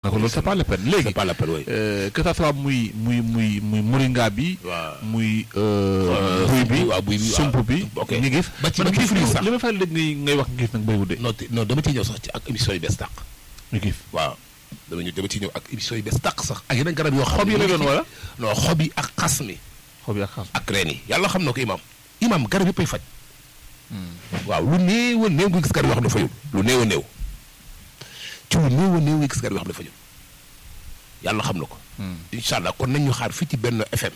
donc loolu c'est pas la peine léegi c'est pas la peine oui. euh, que ça soit muy muy muy muy moringa bi. waaw. muy euh, buy bi waaw buy bi sump waaw. bi. ok. ñu gis ba ci man ba ci gis fruit sax. li ma fay dégg ngay ngay wax gis nag bëriwul de. non te- non dama ciy ñëw sax ci ak émission yu bees tàq. ñu gis waaw dama ñëw dama ciy ñëw ak émission yu bees tàq sax. ak yeneen garab yoo xam xob yi ne la ñu ngi doon ci- wala. non xob yi ak xas mi xob yi ak xas. ak reen yi yàlla xam na ko imam imam garab yëppay faj. waaw lu néew a néew nga gis garab yoo xam ne fajul lu néew a néew ci lu néew a néew nga gis garab yoo xam ne fajul yàlla xam na ko. incha allah kon nañ ñu xaar fii ci benn FM.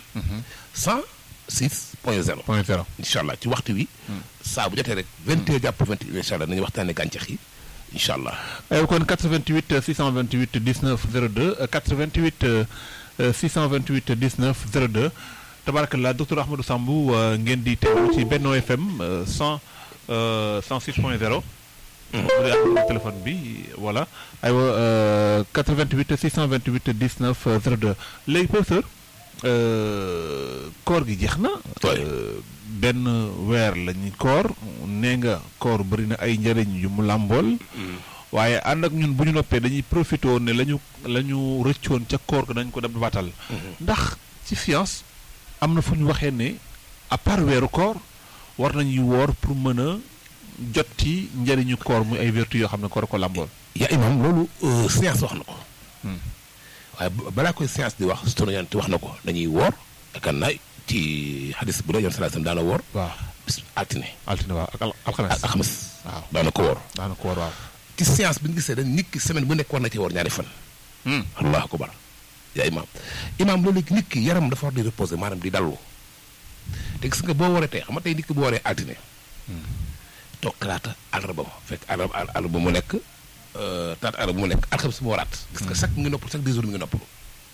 106 point 0. point zéro. incha allah ci waxtu wi. saa bu jotee rek 20 heures jàpp 21 incha allah nañu waxtaanee gàncax yi incha allah. aywa kon 88 628 19 02 euh, 88 euh, euh, 628 19 02 tabarakallah docteur Ahmadou Sambou euh, ngeen di teewlu ci Benno FM euh, 100 euh, 106 point 0. bu dee ak téléphone bi voilà aywa euh, 88 628 19 02 léegi professeur euh, koor gi jeex na. Oui. Euh, benn weer la ñuy koor nee nga koor bëri na ay njëriñ yu mu làmbool. waaye ànd ak ñun bu ñu noppee dañuy profité woon ne la ñu la ñu rëccoon ca koor ga dañ ko dem batal ndax ci science am na fu ñu waxee ne à part weeru koor war nañuy woor pour mën a jot ci njëriñu koor muy ay vertu yoo xam ne koor ko làmbool. yaa imam loolu euh, science wax na ko. Hmm. waaye bu- balaa koy science di wax sunu yonent wax na ko dañuy woor yaakaar naa ci hadis bu dee yoon sallallahu alayhi wasallam daana woor waaw bis altine altine waaw ak al- alxames. ak alxames waaw daana ko woor daana koor waaw. ci science bi ñu gisee dañ nit ki semaine bu nekk war na ci woor ñaari fan allahu akbar yaa imam imam loolu léegi nit ki yaram dafa war di reposer maanaam di dallu te gis nga boo waree tey xam nga tey nit ki boo waree altine toog talaata àllarba ma fekk àllarba àllarba mu nekk euh, talaata àllarba mu nekk alxames mu waraat gis nga chaque mi ngi noppal chaque deux jours mi ngi noppalu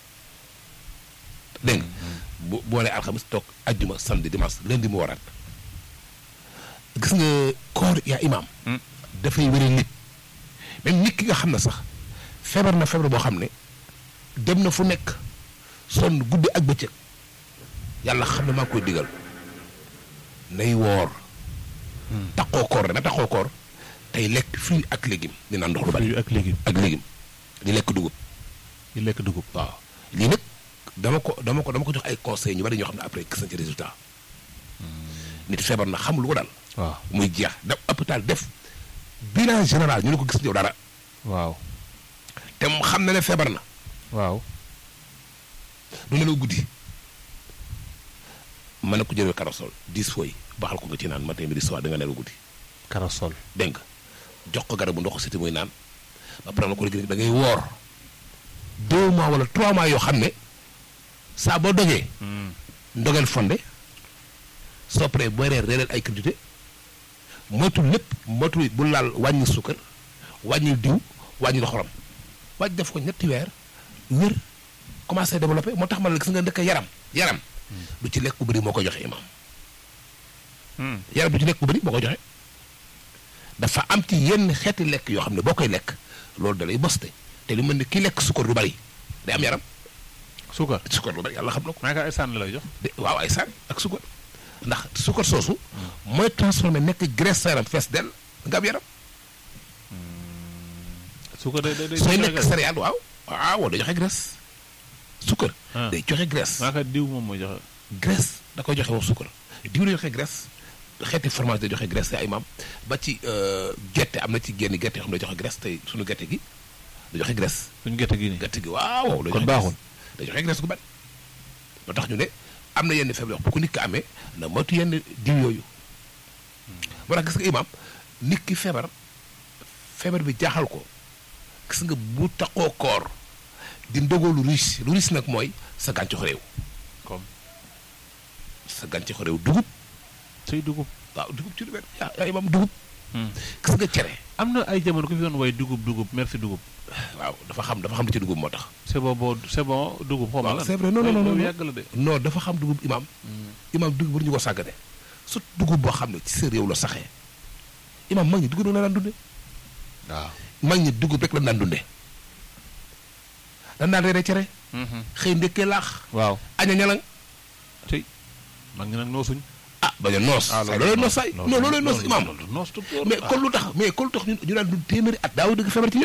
dégg nga bu boo nee alxames toog ajjuma samedi dimanche lundi mu waraat gis nga koor yaa imam dafay wéri nit même nit ki nga xam ne sax feebar na feebar boo xam ne dem na fu nekk sonn guddi ak bëccëg yàlla xam ne maa ngi koy digal nay woor taxoo koor dana taxoo koor tey lekk fruit ak légume di naan ndox lu bari fruits ak légumes ak légume di lekk dugub yi lekk dugub. waaw lii nag dama ko dama ko dama ko jox ay conseils ñu bari ñoo xam ne après gis nañ ci résultat nit feebar na xamul lu ko dal waaw muy jeex da hôpital def bilan général ñu ne ko gis yow dara waaw te mu xam na ne feebar na waaw. du nelaw guddi mën na ko jëlee karasol dix fois yi baxal ko nga ci naan matin midi soir da nga nelaw guddi karasol. dégg nga jox ko garabu ndox siti muy naan ba pare na ko léegi da ngay woor deux mois wala trois mois yoo xam ne saa boo dogee ndogeel fonde soo paree booy reer reereel ay quantité moytu lépp moytu bu laal wàññi sukkar wàññi diw wàññi xorom wàññi def ko ñetti weer wér commencé développé moo tax ma la gis nga ndëkk yaram yaram du ci lekk bu bëri moo koy joxe imam yaram du ci lekk bu bëri moo koy joxe dafa am ci yenn xeeti lekk yoo xam ne boo koy lekk loolu da lay boste te lu mel ni ki lekk sukkar lu bari day am yaram suukar. sukkar lu bari yàlla xam na ko maa ngi ay sànni la lay jox. de waaw ay saan ak sukkar ndax sukkar soosu mooy transformé nekk graisse sa yaram fees dell nga am yaram suukar day day day. sooy lekk céréale waaw waaw day joxe graisse sukkar Ah. day joxe graisse maa ngi diw moom mooy joxe. graisse da koy joxe wax sukkar diw day joxe graisse xeeti fromage day joxe graisse ay maam ba ci euh, gerte am na ci génn gerte yoo xam ne day joxe graisse tey suñu gerte gi da joxe graisse suñu gerte gi nii. gerte gi waaw waaw day kon joxe baaxul. graisse. day joxe graisse gu bari moo tax ñu ne am na yenn feebar yoo xam bu ko nit ki amee na moytu yenn diw yooyu moo tax gis nga imaam nit ki feebar feebar bi jaaxal ko gis nga bu taxoo koor di ndogoo lu riche lu riche nag mooy sa gàncaxu réew comme sa gàncaxu réew dugub say dugub. waaw dugub ci lu benn yaa yaa imaam dugub gis nga cere am na ay jamono ku fi doon way dugub dugub merci dugub. waaw dafa xam dafa xam li ci dugub moo tax c'est bon boo c'est bon dugub xaw ma waaw lan. c'est vrai non non non loolu non yàgg la de. non dafa xam dugub imaam imaam dugub war ñu ko sàggane surtout dugub boo xam ne ci sa réew la saxee imaam mag ñi dugub la daan dunde waaw. mag ñi dugub rek la daan dunde dan daan reere cere xëy ndekkee laax waaw. aña ñalang tey mag ñi nag noosuñ. ah bañ a noos ah say loolooy noos say non loolooy noos imaam noos tu mais kon lu tax mais kon lu tax ñu ñu daan dund téeméeri at daaw dëgg feebar ci ñoom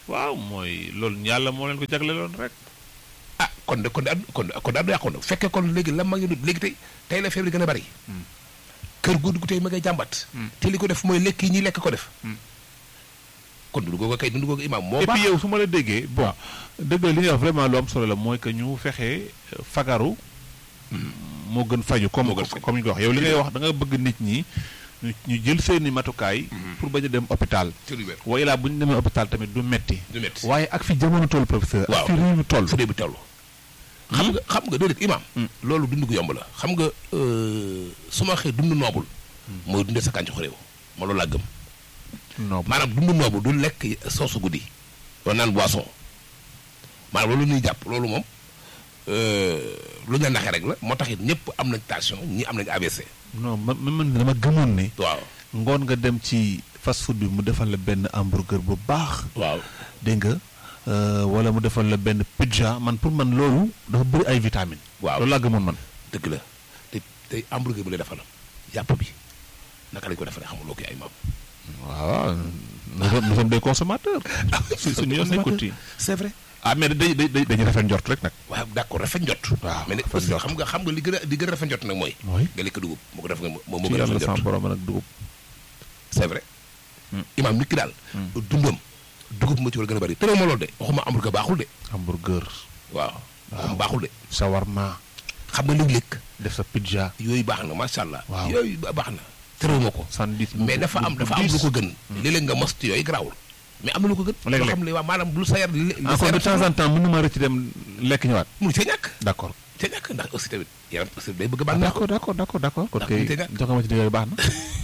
waaw mooy loolu yàlla moo leen ko jagleeloon rek. ah kon de kon de ad kon de kon de addu yàqu na bu fekkee kon léegi la mag ñu dund léegi tey tey la feebar yi gën a bari. kër gu dugg tey ma ngay jàmbat. te li ko def mooy lekk yi ñuy lekk ko def. kon dundu googu kay dundu googu imaam moo et baax. puis yow su ma la déggee bon dëgg la li nga wax vraiment lu am solo la mooy que ñu fexe fagaru. moo gën faju comme Moo gën faju. comme ñu ko wax yow li ngay wax da nga bëgg nit ñi ñu ñu jël seeni matukaay. pour bañ a dem hôpital. ci lu wér waaye laa bu ñu demee hôpital tamit du metti du métti. waaye ak fi jamono toll professeur. waaw ak fi réew mi toll. fu dee bi toll. xam nga xam nga déedéet imaam. loolu dund gu yomb la xam nga euh, su ma waxee dund noobul. mooy dundee sa kàncax réew. ma loolu laa gëm. non maanaam dund noobu du lekk soosu guddi wala naan boisson maanaam loolu ñuy jàpp loolu moom euh, lu ñu la naxee rek la moo tax it ñëpp am nañ tension ñi am nañ AVC. non man man dama gëmoon ne. waaw ngoon nga dem ci fast food bi mu defal la benn hamburger bu baax. waaw dégg nga euh, wala mu defal la benn pizza man pour man loolu dafa bëri ay vitamines. waaw loolu laa gëmoon man. dëgg la te tey hamburger bi lay defal yàpp bi naka lañ ko defaree xamuloo ko ay maam. waaw nous sommes nous sommes des consommateurs. su suñu yoon nekkul ci. c'est vrai. ah mais day day day dañuy rafet njort rek nag. waaw d'accord rafet njot. waaw mais nag rafet aussi njot. xam nga xam nga li gën a li gën a rafet njot nag mooy. mooy nga lekk dugub moo ko def nga moo moo ci gën a yàlla rafet sama njot. borom nag dugub. c'est vrai. Hmm. imaam nit ki daal. dundam dugub moo ci war a gën a bari tëral ma loolu de waxuma hamburger baaxul de. hamburger. waaw waxuma baaxul de. shawarma. xam nga léeg-léeg def sa pizza. yooyu baax na macha allah. Waaw. yooyu ba- baax na. tëral ma ko. sandwich bu- mais dafa am bu- dafa bu am lu diis. ko gën. léeg-léeg nga mos ci yooyu garaawul. mais am na lu ko gën. Léeg-léeg. loo xam ne waaw maanaam lu sa yar li li sa encore de yaram temps en temps mën na ma rëcc dem lekk ñëwaat. mënu ca ñàkk. d'accord. ca ñàkk ndax aussi tamit yaram aussi day bëgg a ah bànneex. d'accord d'accord d'accord d'accord kon Ndax kay mënut a ñàkk. jox nga ma ci digal baax na.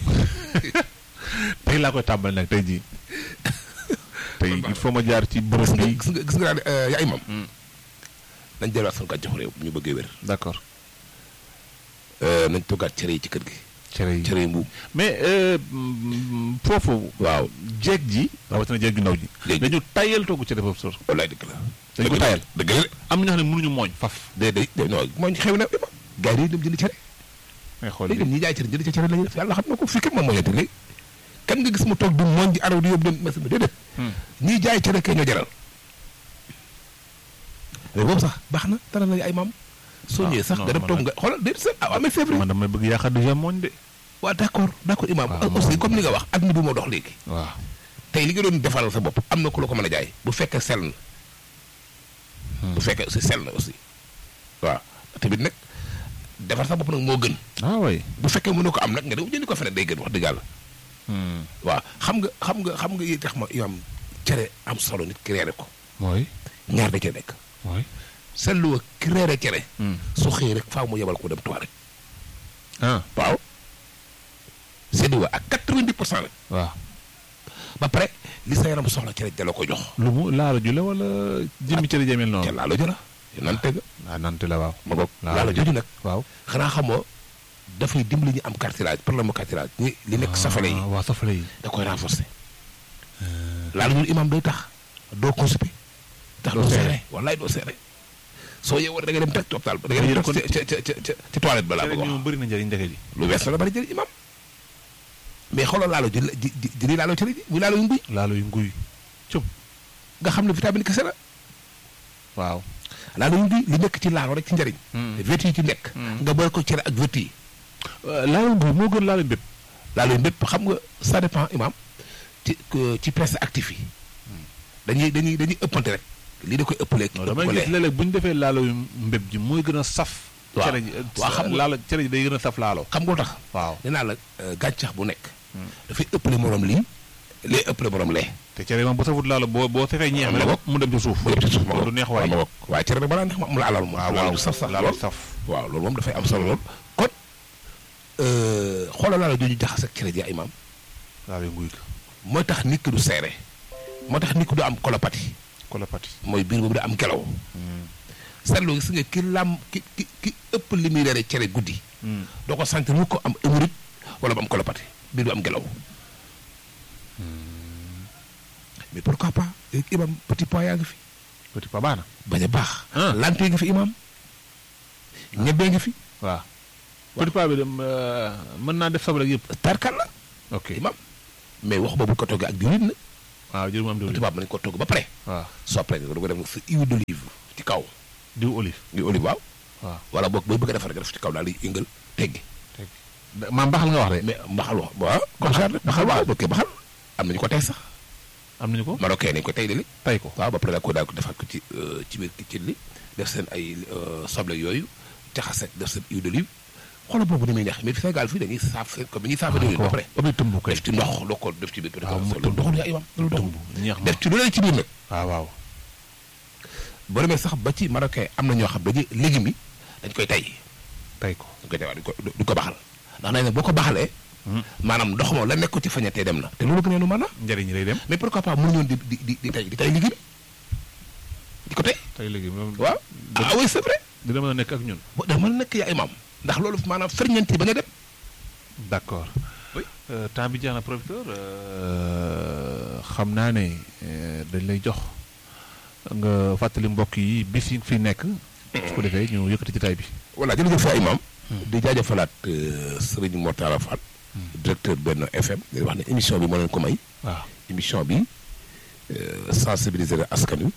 tey laa koy tàmbali nag tey jii. tey il faut ma jaar ci gis bërëb nga bi. gis nga gis nga daal yaa imam nañ delluwaat suñu gàncaxu réew bu ñu bëggee wér. d'accord nañ toggaat cere yi ci kër gi. cere yi cere yi mbuum. mais euh, mm, foofu. waaw jeeg ji. rawatina jeeg ju ndaw ji. Jeeg ji. dañu tayal togg cere foofu sor. wallaay dëgg la. dañ ko tayal. dëgg la de. am na ñoo xam ne mënuñu mooñ faf. de de de non mooy xew na imam. gars yi dem jënd cere. ngay xool léegi li ñi jaay cere jënd ca cere la ñuy def yàlla xam na ko fii kat moom mooy léegi. kan nga gis mu toog du mooñ di araw di yóbbu dem mas bi déedéet. ñiy jaay cere kay ñoo jaral. mais boobu sax baax na dara nañu ay maam. soo Ah, ñëwee sax non, nga dem man toog nag- nga xoolal déedéet sax ah waaw mais c'est vrai. man damay bëgg yaakaar déjà mooñ de. waaw d'accord d'accord imam waaw, aussi moom- comme ni nga wax adduna bi moo dox léegi. waaw. tey li nga doon defaral sa bopp am na ku la ko mën a jaay bu fekkee sell na bu fekkee aussi sell na aussi waaw tamit nag defar sa bopp nag moo gën ah oui. bu fekkee mënoo ko am nag nga dem jëndi ko feneen day gën wax dëgg yàlla waaw xam nga xam nga xam nga yi tax ma yow am cere am solo nit ki reere ko mooy. ñaar da cee nekk mooy. seetlu wa ki reere cere su xëy rek faaw mu yebal ko dem toilette ah waaw seetlu wa ak quatre-vingt-dix pour cent nag waaw. ba pare li sa yaram soxla cere ja la ko jox lu mu laala ju la wala jëmmi cere jëmel te noonu. laa la jëla nan teg ah nante la waaw. ma boog Laa laa la la joju nag waaw. xanaa xamoo dafay dimbali ñu am cartilage problème mu cartilage ñi li nekk safale yi ah waaw safale yi. da koy renforcer laa la ñun imam day tax doo constipé tax Doo doo seere. seere wallaay doo seere soo yeewoo da nga dem teg hôpital ba da nga Yéen dem kon- teg ca ca ca ca ci toilette ba laa cere bëgg a ji wax moom bëri na njëriñ ndeke ji. lu wees la bari jël imam mais xoolal laalo ji ji ji ji laalo cere ji muy laalo yu nguy laalo yu nguy. cum nga xam ne vitamine kese la waaw. laalo yu nguy li nekk ci laalo rek ci njëriñ Hmm. vertu yi ci nekk nga boole ko cere ak vertu yi laalo nguy moo gën laalo mbépp. laalo yu bépp xam nga ça dépend imam ci que- ci presse actif yi dañuy dañuy dañuy ëppante rek lii da koy ëppalee non damay gis léeg-léeg bu ñu defee laalo yu mbépp ji mooy gën a saf. Waaw. cere ji Waaw, xam nga- laalo cere ji day gën a saf laalo. xam nga lu tax waaw. nee naa la euh, gàncax bu nekk dafay ëppale morom lii lee ëppale morom lee te cere moom bu safut laalo boo boo safee ñeex mi Ma rek bokk. mu dem ci suuf. mu yëpp ci suuf ma du neex waay. ma bokk waaye cere rek balaa neex ma am la alal moom waaw laalo waaw du saf sax laalo lool saf. waaw loolu moom dafay am solo lool kon euh, xoolal laalo jooju jaxas ak cere ji imam laalo yu nguy ko. mooy tax nit ki du seere moo tax nit ki du am colopathie kolopati. mooy biir boobu da am gelaw seetlu gis nga ki lam ki ki ki ëpp li muy reere cere guddi doo ko sentir mu ko am hémorroïde wala mu am colopathie biir bi am gelaw mais pourquoi pas imam petit pois yaa ngi fi petit pa baax na. bañ a baax Ah. lant yi ngi fi imam ñebee ngi fi waaw. petit pa bi dem mën naa def soble ak yëpp. tarkal la ok imam mais wax boobu ko toggee ak diwlin na waaw jër mu am diwlin tubaab mën nañu ko togg ba pare waaw soo paree nga ko def nga sa huile d'olive ci kaw diw olive di olive waaw waaw wala boog booy bëgg a defar nga def ci kaw daal di yëngal teggi maam baxal nga wax de mais mbaxal wax waaw comme ça mbaxal waaw ok mbaxal am nañu ko tey sax am nañu ko marocain nañu ko tey de li tay ko waaw ba pare daal ko daal ko defaat ko ci ci biir kitchen li def seen ay soble yooyu jaxase def seen huile d'olive xoolal boobu ni muy neex mais fi Sénégal fii dañuy saaf seen comme ni ñuy saafee diwlin ba pare obi tëmb kay def ci ndox loo ko def ci biir waaw mu loolu doxul yaa imam loolu doxul tëmb ñeex ma def ci lu leen ci biir nag waaw waaw boo demee sax ba ci marocain am na ñoo xam dañuy légumes yi dañ koy tay tay ko dañ koy tay waaw duñ ko duñ ko baxal ndax nañ ne boo ko baxalee maanaam ndox moom la nekk ci fañatee dem na te loolu gënee nu mën na njëriñ lay dem mais pourquoi pas mënuñoon di di di di tay di tay légumes di ko tay tay léegi moom waaw ah oui c'est vrai dina mën a nekk ak ñun boo dama nekk yaa imam ndax loolu maanaam ferñeent yi ba nga dem d'accord Oui. Euh, temps bi jeex na professeur euh, xam naa ne euh, dañ lay jox nga fàttali mbokk yi bis yi nga fi nekk su ko defee ñu yëkkati ci tay bi voilà jërëjëf yaa imam di jaajëfalaat Serigne Mortala Fall directeur Benno FM di wax ne émission bi moo leen ko may waaw émission bi euh, sensibiliser askan wi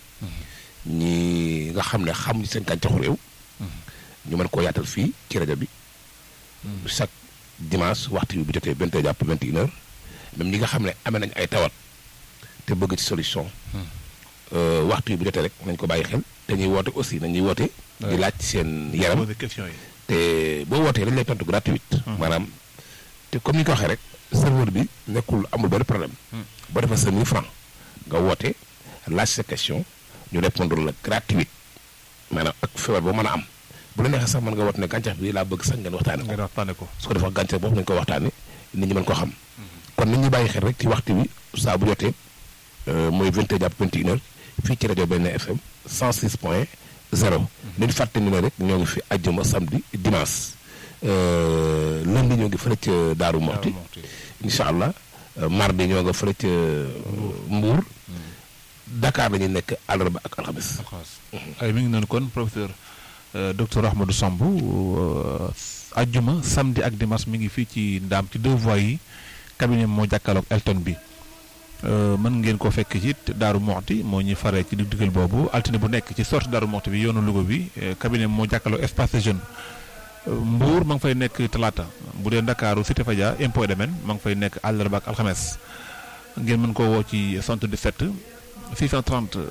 ñi nga xam ne xamuñu seen gàncaxu réew ñu mën koo yaatal fii ci rajo bi chaque dimanche waxtu bi bu jotee vingt et jàpp vingt et une heures même ñi nga xam ne amee nañ ay tawat te bëgg ci solution euh, waxtu bi bu jotee rek nañ ko bàyyi xel te ñuy woote aussi nañuy woote di Ouais. laaj seen yaram poser question yi te boo wootee dañ lay tontu gratuite maanaam te comme ni ñu ko waxee rek serveur bi nekkul amul benn problème boo defee sa 1000 francs nga woote laaj sa question ñu répondre la gratuite maanaam ak feebar boo mën a am bu la neexee sax mën nga woote ne gàncax bi laa bëgg sax ngeen waxtaane ko nga waxtaane ko su ko defee gàncax boobu nañu ko waxtaane nit ñi mën ko xam kon nit ñi bàyyi xel rek ci waxtu bi saa bu jotee euh, mooy 20 jàpp 21 heures fii ci rajo Benno FM 106 point 0 leen fàtte ni ne rek ñoo ngi fi àjjuma samedi dimanche euh, lundi ñoo ngi fële ca Daaru Moxti incha allah euh, mardi ñoo nga fële ca Mbuur Dakar la ñuy nekk àllarba ak alxames ay mi ngi noonu kon professeur euh, docteur Ahmadou Samb euh, ajjuma samedi ak dimanche mi ngi fii ci ndaam ci deux voies yi cabinet moo jàkkaarloog Elton bi Euh, mën ngeen ko fekk ci Daaru Moxti moo ñuy faree ci dig digal boobu altine bu nekk ci sortie Daaru Moxti bi yoonu Louga bi euh, cabinet moo jàkkaarloog espace des jeunes Euh, Mbour ma ngi fay nekk talaata bu dee Ndakaaru Cité Fadia impôt et domaine ma ngi fay nekk àllarba ak alxames ngeen mën koo woo ci 77 630 euh,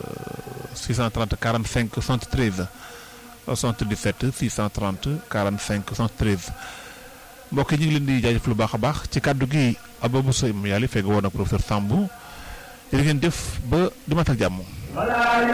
630 45 73 77 630 45 73 mbokk yi ñu ngi leen di jaajëf lu baax a baax ci kàddu gi Ababou Sow yàlla fekk woon ak professeur Sambou jërë ngeen jëf ba dimanche ak jàmm.